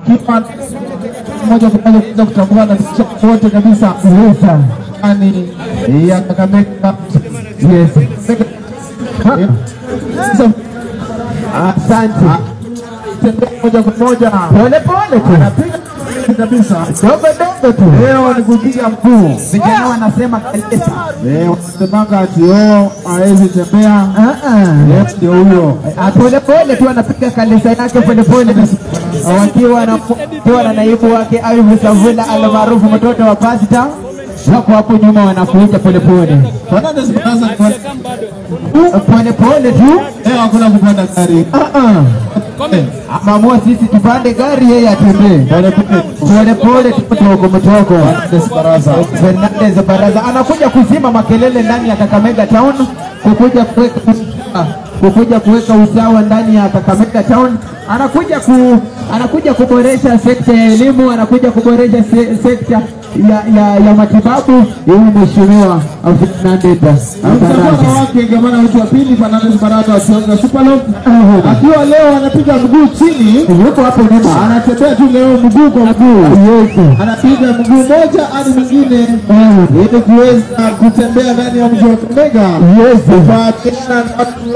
wakiwa moja kwa moja kuweza kutambua na kisha wote kabisa yani ya Kakamega Yes. Eh, sasa Asante. tembea moja kwa moja Pole pole tu. anapiga kabisa Dogo dogo tu. leo ni kupiga mkuu Vijana wanasema kalesa. Eh, wanasemanga ati oh hawezi tembea Ah ah. leo ndio huyo Ah, Pole pole tu anapiga kalesa yake pole pole wakiwa na wakiwa na naibu wake Ayubu Savula almaarufu mtoto wa pasta wako hapo nyuma wanakuja pole pole Fernandes Baraza pole pole tu. leo hakuna kupanda gari Ah ah. Eh, Amamua sisi tupande gari, yeye atembee pole pole pole pole tu, mtoko mtoko. Fernandes Baraza Fernandez Baraza anakuja kuzima makelele ndani ya Kakamega Town, kukuja kuweka kukuja kuweka usawa ndani ya Kakamega Town, anakuja ku anakuja kuboresha sekta ya elimu, anakuja kuboresha se, sekta ya, ya, ya matibabu. Huyu mheshimiwa Fernandez msafara Baraza wake gavana wetu wa pili Fernandes Baraza wa Sionga Superlog akiwa leo anapiga mguu chini yuko hapo nyuma, anatembea tu leo mguu kwa mguu yes anapiga mguu moja hadi mwingine ili kuweza kutembea ndani ya mji wa Kakamega yes kufuatana na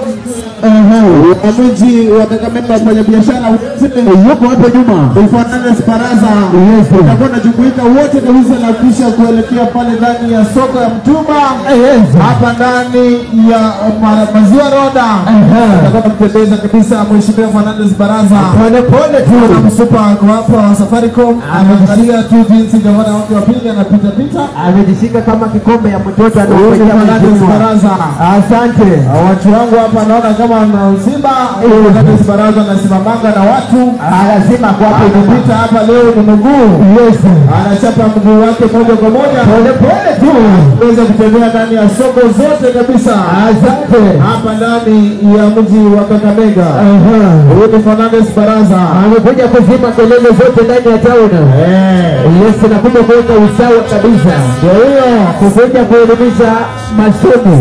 wa mji wa Kakamega wafanyabiashara wote yuko hapo nyuma, Fernandes Baraza yes utakuwa unajumuika wote kabisa na kisha kuelekea pale ndani ya soko ya Mtumba yes hapa ndani ya ma- maziwa roda utakuwa unampendeza kabisa mheshimiwa Fernandes Baraza pole pole na tu msupa ako hapa wa Safaricom anaangalia tu jinsi gavana wake wa pili anapita pita amejishika kama kikombe ya mtoto Huyu ni anaongea Fernandes mheshimiwa. Baraza Asante. watu wangu hapa naona kama mzima Fernandes Baraza anasimamanga na watu Ah, Lazima kwa hapo nyuma. anapita hapa leo ni mguu Yes. anachapa mguu wake moja kwa moja Pole pole tu. kuweza kutembea ndani ya soko zote kabisa Asante. hapa ndani ya mji wa Kakamega. Aha. Huyu ni Fernandes Baraza. Amekuja kuzima kelele zote ndani ya town. Eh, Yes, nakuja kuweka usawa kabisa. ndio huyo. Kukuja kuelimisha masomo.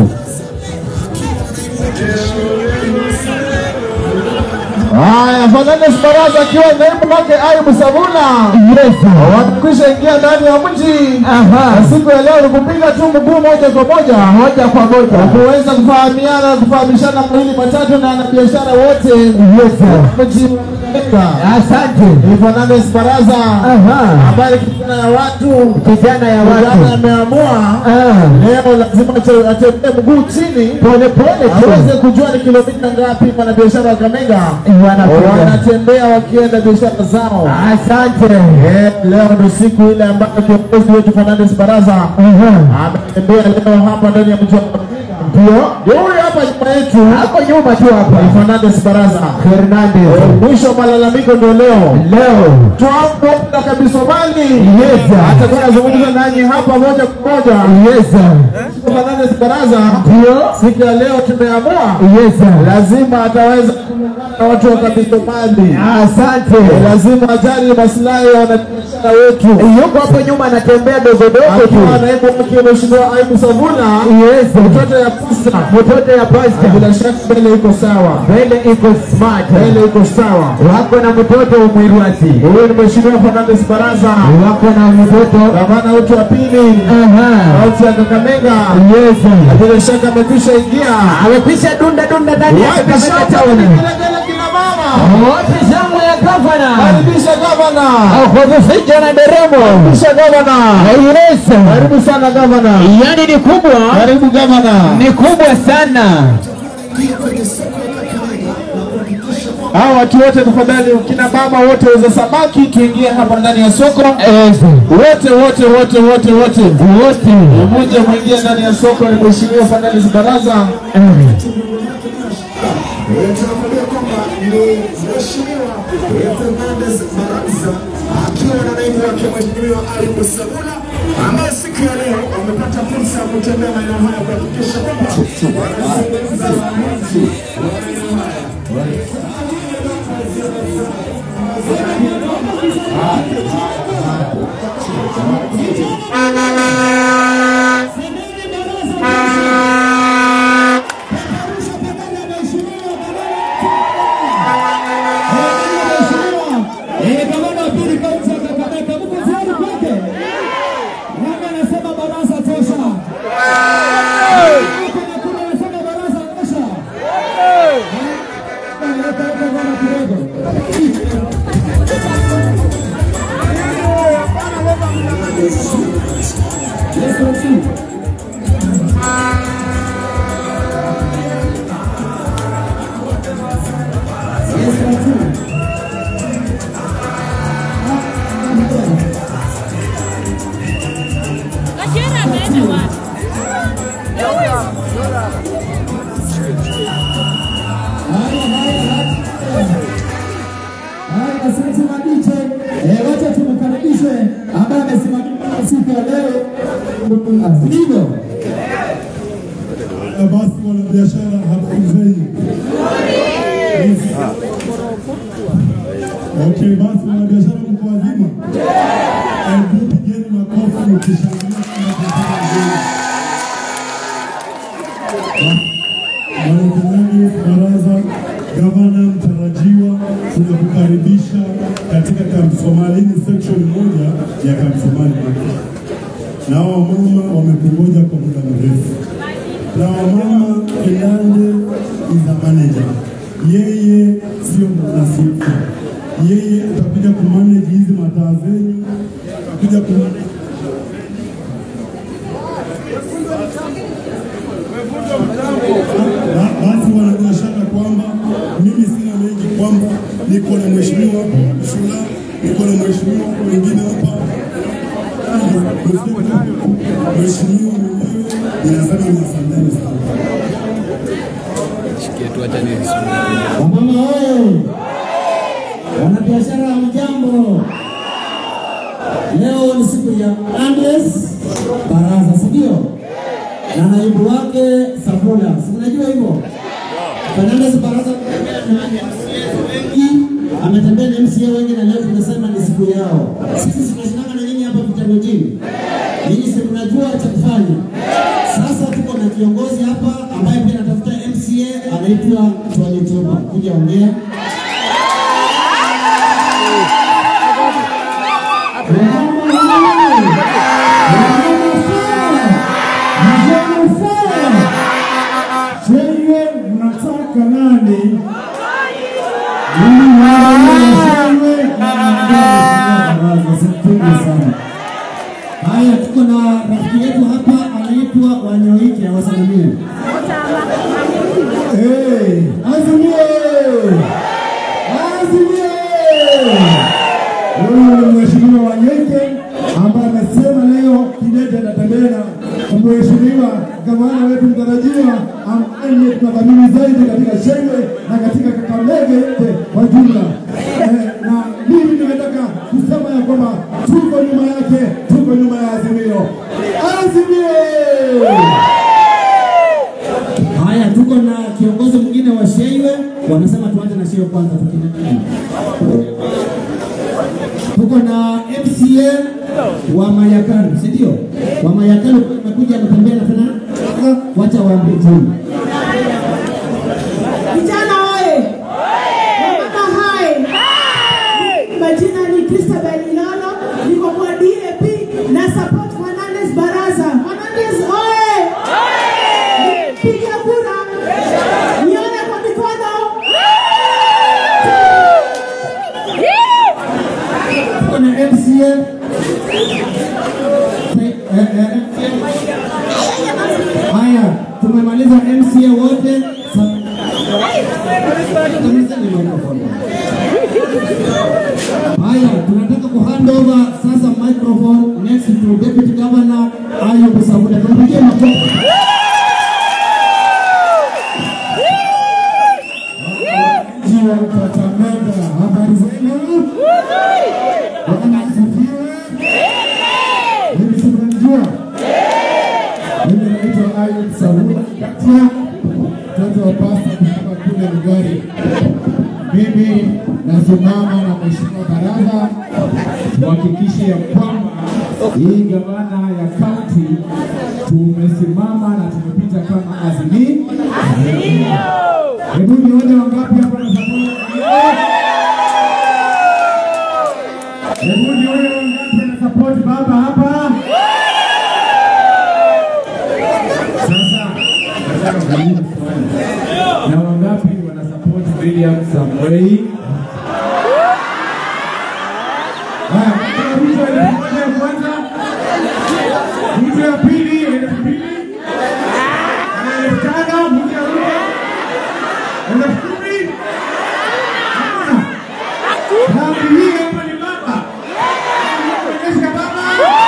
Haya, Fernandes Baraza akiwa naibu wake Ayubu Savuna Yes. wamekwisha ingia ndani ya mji. Aha. Na siku ya leo ni kupiga tu mguu moja kwa moja Moja kwa moja. kuweza kufahamiana kufahamishana mawili matatu na wanabiashara wote Yes. mji wa Kakamega. Asante. Ni Fernandes Baraza Aha. ambaye kijana ya watu Kijana ya Kijana watu. ameamua Ah. leo lazima ate- atembee mguu chini Pole pole aweze tu. kujua ni kilomita ngapi wanabiashara wa Kakamega Wanapiga. wanatembea wakienda biashara zao. Asante. Eh, Leo ndio siku ile ambayo kiongozi wetu Fernandes Baraza Aha. ametembea leo hapa ndani ya mji wa Kakamega. Ndio. Ndio huyu hapa nyuma yetu Hapo nyuma tu hapa. ni Fernandes Baraza. Fernandez. Mwisho wa malalamiko ndio leo. Leo. Twambo na kabisa mali Yes. atakuwa anazungumza nanyi hapa moja kwa moja. Yes. Fernandes Baraza Ndio. siku ya leo tumeamua Yes. lazima ataweza kuungana na watu wa kabisa mali. Asante. Lazima ajali maslahi ya wanabiashara wetu. Yuko hapo nyuma anatembea dogo dogo Akiwa tu. naibu wake Mheshimiwa Aibu Savuna, Yes. mtoto ya pasta, Mtoto ya pasta. bila shaka mbele iko sawa, Mbele iko smart. mbele iko sawa. Wako na mtoto umwirwasi. Huyu ni Mheshimiwa Fernandes Baraza, Wako na mtoto. gavana wetu wa pili Aha. kaunti ya Kakamega. Yes. Bila shaka amekwisha ingia. Amekwisha dunda dunda ndani ya Wapi Kakamega shamba town. vigelegele kina mama? Wote shangwe ya gavana. Karibisha gavana, Akwazisija na deremo. karibisha gavana. Yes. Karibu sana gavana. Yani ni kubwa. Karibu gavana. Ni kubwa sana. Hao watu wote tafadhali, kina mama wote wauza samaki, tuingie hapa ndani ya soko. Yes. Wote wote wote wote wote Wote. mmoja mwingie ndani ya soko. Ni Mheshimiwa Fernandes Baraza. tunakwambia kwamba ni mheshimiwa Fernandes Baraza akiwa na naibu wake mheshimiwa Ayubu Sabula ambaye siku ya leo wamepata fursa ya kutembea maeneo haya kuhakikisha kwamba wanazungumza na wananchi wa maeneo haya. Eh, gavana pili kaunti ya Kakamega, mko tayari kwake? Nani anasema baraza tosha? Kuna kura anasema baraza tosha. Leta leta bwana kidogo. Yes, let's see. Yes, let's see. Kashira ameenda wapi? Haya, asante Madiche. Eh, wacha tumkaribishe ambaye amesimamia siku ya leo. Ndivyo. Na basi wanabiashara, habari zenu? Okay, basi wanabiashara, mko wazima? Hebu pigeni makofi mkishangilia tunapotoka mbele. Mwenyekiti baraza, gavana mtarajiwa, tunakukaribisha katika Camp Somalini section moja ya Camp Somali Market. Na hao wamama wamekungoja kwa muda mrefu na wamama Elande is a manager. Yeye sio mwanasiasa, yeye atakuja kumanage hizi mataa zenyu, atakuja kumanage Ba- basi wanabiashara kwamba mimi sina mengi, kwamba niko na mheshimiwa Shula, niko na mheshimiwa wengine hapa mheshimiwa mwenyewe, ninasema ni asanteni sana. Wamama oye! Wanabiashara mjambo, leo ni siku ya Andes Baraza, si ndio? Na naibu wake Sabula, si mnajua hivyo? Fernandes Baraza wengi ametembea na MCA wengi, na leo tumesema ni siku yao. Sisi tunashindana na nyinyi hapa vitangojini, nyinyi si mnajua cha kufanya. Sasa tuko na kiongozi hapa ambaye pia anatafuta MCA anaitwa Twali Toba, kuja ongea. Chenye mnataka nani? Mimi mwenyewe sana. Haya, tuko na rafiki yetu hapa anaitwa Wanyoike, awasalimie. Eh, Azimie! Azimie! huyu ni mheshimiwa Wanyeke ambaye amesema leo Kidete atatembea na mheshimiwa gavana wetu mtarajiwa ambaye ndiye tunadhamini zaidi katika Shengwe na katika Kakamega yote kwa jumla. Eh, na mimi nimetaka kusema ya kwamba tuko nyuma yake, tuko nyuma ya Azimio. Azimio! Haya, tuko na kiongozi mwingine wa Sheiwe, wanasema tuanze na Sheiwe kwanza. tukina- Tuko na MCA wa Mayakani, si ndio? Wa Mayakani amekuja ametembea na tena, wacha waambie tu. Vijana oye! Wamama hai! Majina ni Christabel Ilolo, niko kwa DAP na support Fernandes Baraza. Fernandes oye! Piga kura. Nione kwa mikono. Tuko na MCA Eh, eh, MCA. Haya, tumemaliza MCA wote. Sa- Tumalizeni microphone. Haya, tunataka ku hand over sasa microphone next to Deputy Governor Ayub Samuda. Tumpigie makofi. Jiwa Kakamega, habari zenu? Bwana asifiwe. Mimi si mnanijua? Mimi naitwa Ayub Sabula Katia, mtoto wa pasta kutoka kule Migori. Mimi nasimama na mheshimiwa baraza tuhakikishe ya kwamba hii gavana ya kaunti tumesimama na tumepita kama azimio. Hebu nione wangapi hapa na sabuni. Hebu nione wangapi wana support baba hapa. Sasa nataka kuuliza swali. Na wangapi wana support William Samoei? Haya, kuna mtu wa elfu moja ya kwanza, mtu ya pili elfu mbili, na elfu tano, mtu ya nne elfu kumi. Hakuna. Dhambi hii hapa ni baba. Onyesha baba.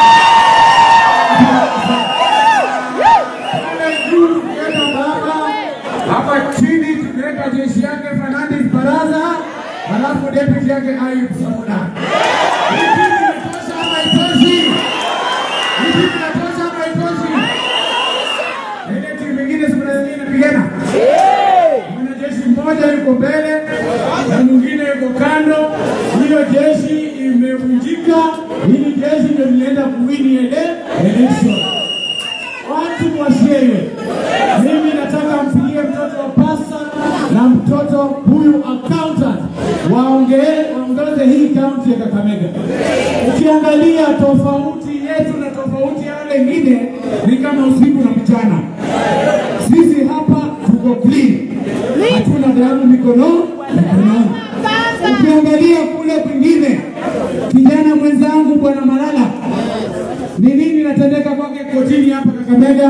Pale juu tukiweka baba, hapa chini tukiweka jeshi yake Fernandes Baraza, halafu deputy yake Ayub Sauda. Hii timu inatosha ama haitoshi? Hii timu inatosha ama haitoshi? Ile timu ingine si kuna zingine inapigana? Mwanajeshi mmoja yuko mbele na mwingine yuko kando. Hiyo jeshi imevunjika. Hili jeshi ndio linaenda kuwini ele election. Watu washewe, mimi nataka mpigie mtoto wa pasta na mtoto huyu accountant waongee waongoze hii kaunti ya Kakamega. Ukiangalia tofauti yetu na tofauti ya wale wengine ni kama usiku na mchana. Sisi hapa tuko clean, hatuna damu mikono mikononi. Ukiangalia kule kwingine, kijana mwenzangu bwana Malala, ni nini natendeka kwake kotini hapa Kakamega?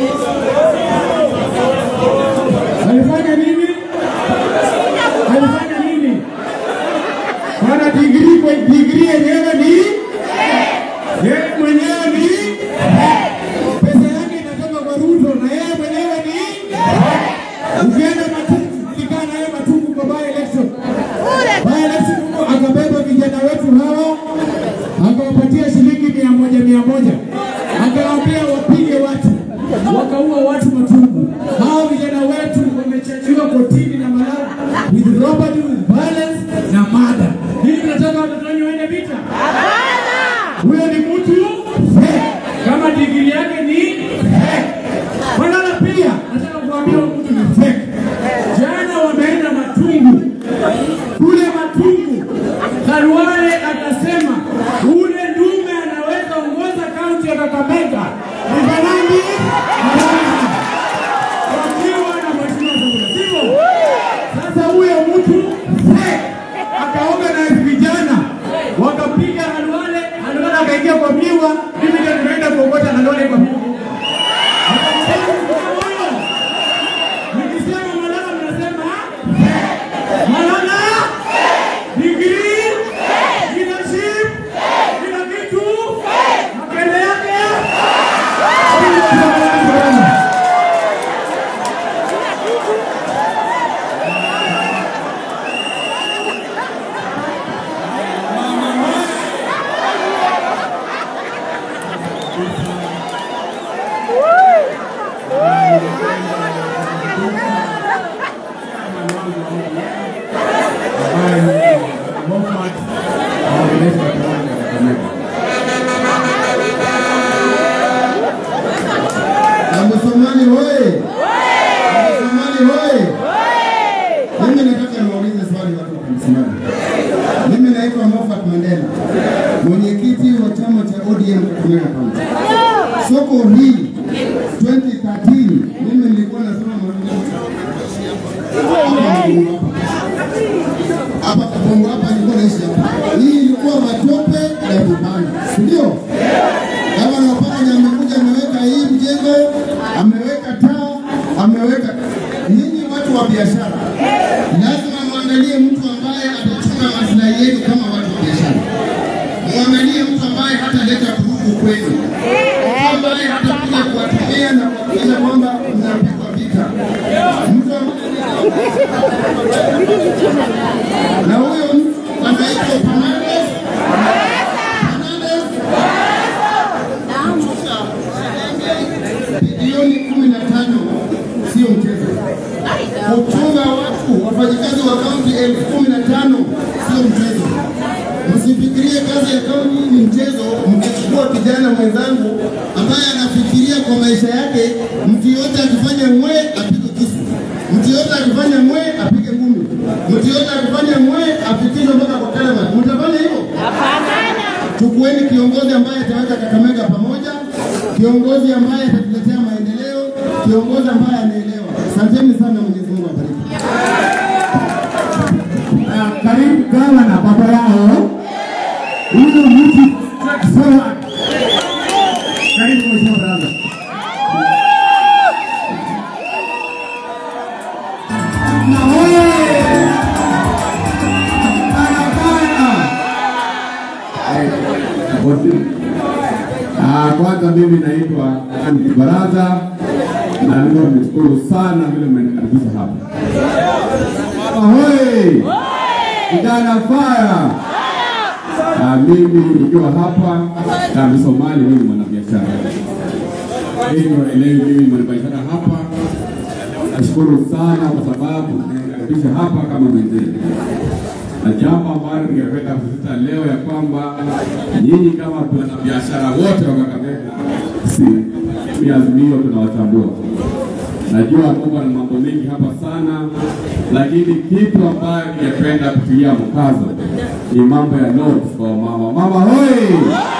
Alifanya nini? Alifanya nini? Bwana digrii kwa digrii yenyewe ni yeye mwenyewe ni pesa yake inatoka kwa Ruto na yeye mwenyewe ni ukienda Matungu, ulikaa na yeye Matungu kwa by election. By election huko akabeba vijana wetu hawa akawapatia shilingi mia moja mia moja akawaambia wapige watu, wakaua watu Matungu. Hao vijana wetu wamechajiwa kotini na Malala with robbery, with violence na murder. Hivi tunataka watoto wenyu waende vita? Huyo ni mtu fake. kama digiri yake ni fake. Malala pia nataka kuambia huyo mtu ni fake. Jana wameenda Matungu, kule Matungu Khalwale akasema ule ndume anaweza ongoza kaunti ya Kakamega ni Fernandes Baraza wakiwa na mheshimiwa Samburu, sivyo? Sasa huyo mtu fake akaorganize vijana wakapiga Khalwale, Khalwale akaingia kwa miwa, mimi ndio nimeenda kuokota Khalwale kwa miwa. Akampiga huyo. Nikisema Malala mnasema Malala degree leadership kila kitu makende yake ambaye ni Moffat anaongelesha kiwanja cha Kakamega. Msomali hoye! Msomali hoye! Mimi nataka niwaulize swali watu wa Msimani. Mimi naitwa Moffat Mandela, mwenyekiti wa chama cha ODM Kakamega County. Soko hili 2013 mimi nilikuwa nasoma hapa Kabongo hapa nilikuwa naishi hapa. Hii ilikuwa matope na vibanda, si ndio? Gavana Wapanya amekuja ameweka hii mjengo, ameweka taa, ameweka. Nyinyi watu wa biashara, lazima muangalie mtu ambaye atachunga maslahi yenu kama watu wa biashara. Muangalie mtu ambaye hataleta vurugu kwenu, mtu ambaye hatakuja kuwatumia na kuhakikisha kwamba mnapigwa vita, mtu ambaye na huyo mtu anaitwa Fernandes Fernandes bilioni kumi na tano sio mchezo. Kuchunga watu wafanyikazi wa kaunti elfu kumi na tano sio mchezo. Msifikirie kazi ya kaunti ni mchezo, mkichukua kijana mwenzangu ambaye anafikiria kwa maisha yake, mtu yote akifanya mwe apige kisu, mtu yote akifanya mwe apige ngumi, mtu yote akifanya mwe afikishwe mpaka kwa kalama. Mtafanya hivyo? Hapana. chukueni kiongozi ambaye ataweka Kakamega pamoja, kiongozi ambaye atatuletea maendeleo, kiongozi ambaye anaelewa. Asanteni sana, Mwenyezi Mungu awabariki. Ah, karibu gavana baba yao huyu mtu sawa. Karibu mheshimiwa baraza. Na wewe barabara. Ah, kwanza mimi naitwa Andy Baraza na ndio nimeshukuru sana vile mmenikaribisha hapa. Ahoy! Kijana fire! Ah, mimi nikiwa hapa na Somali, mimi ni mwanabiashara. Mimi waelewi, mimi ni mwanabiashara hapa. Nashukuru sana kwa sababu mmenikaribisha hapa kama mwenzenu na jambo ambalo ningependa kusisitiza leo ya kwamba nyinyi kama wanabiashara wote wa Kakamega, si mi Azimio tunawatambua. Najua kuwa na mambo mengi hapa sana, lakini kitu ambayo ningependa kutilia mkazo ni mambo ya notes kwa mama. Mama hoi!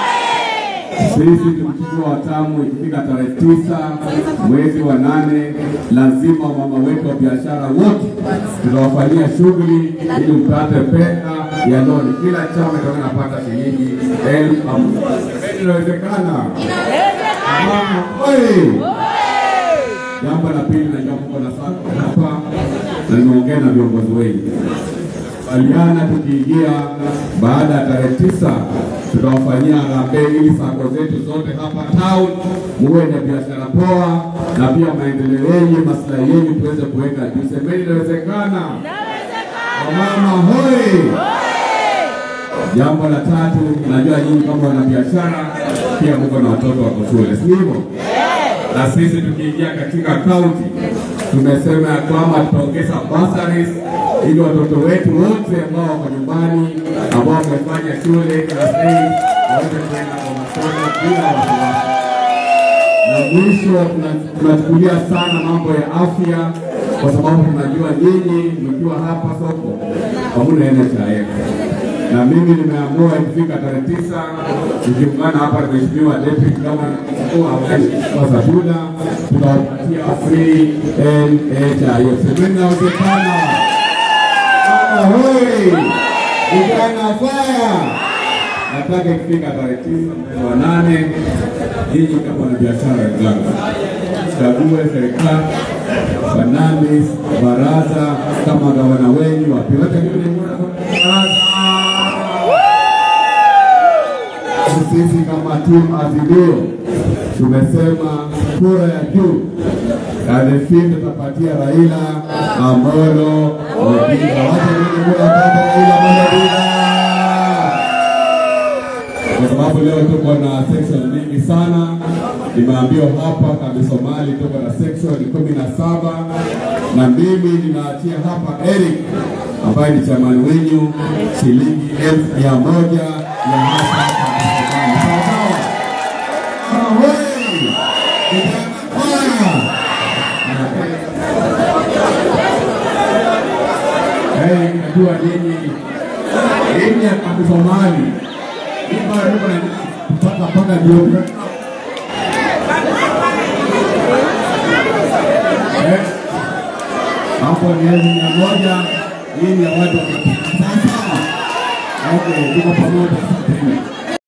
Sisi tukichukua watamu ikifika tarehe tisa mwezi wa nane, lazima mama wetu wa biashara wote tutawafanyia shughuli ili mpate pesa ya loni. Kila chama itakuwa inapata shilingi elfu hamsini. Inawezekana? Mama oi! Jambo la pili na jambo kubwa la sana hapa, na nimeongea na viongozi wengi kubaliana tukiingia baada ya tarehe tisa tutawafanyia harambee ili sako zetu zote hapa town muwe na biashara poa na pia maendeleo yenye maslahi yenyu tuweze kuweka juu. Semeni inawezekana. Wamama hoi! Jambo la tatu, najua nyinyi kama wana biashara pia mko na watoto wako shule, si hivyo? Na sisi tukiingia katika kaunti tumesema ya kwamba tutaongeza bursaries ili watoto wetu wote ambao wako nyumbani ambao wamefanya shule class 8 waweze kwenda kwa masomo bila wasiwasi. Na mwisho tuna- tunachukulia sana mambo ya afya kwa sababu tunajua nyinyi mkiwa hapa soko hamuna NHIF na mimi nimeamua ikifika tarehe tisa nikiungana hapa na mheshimiwa deputy governor mkuu wa Sabula tutawapatia free NHIF. Semeni inawezekana. Ahoi! Vijana faya! Nataka ikifika tarehe tisa mwezi wa nane, nyinyi kama na biashara wenzangu, chague serikali Fernandes baraza kama gavana wenyu wapiweke baraza. Sisi kama timu Azimio tumesema kura ya juu tarehe sita tutapatia Raila Amolo Odinga. Wacha nini kura pata Raila Amolo Odinga, kwa sababu leo tuko na section mingi sana. Nimeambiwa hapa Kambi Somali tuko na section kumi na saba na mimi ninaachia hapa Eric ambaye ni chamani wenyu shilingi elfu mia moja ya hapa Kambi Somali. Sawa sawa? Ahoi! Vijana faya! Eh, najua nyinyi nyinyi ya Kambi Somali hii bado tuko na mpaka mpaka jioni. Eh, hapo ni elfu mia moja hii ni ya watu wa Sasa okay, tuko pamoja. Asanteni.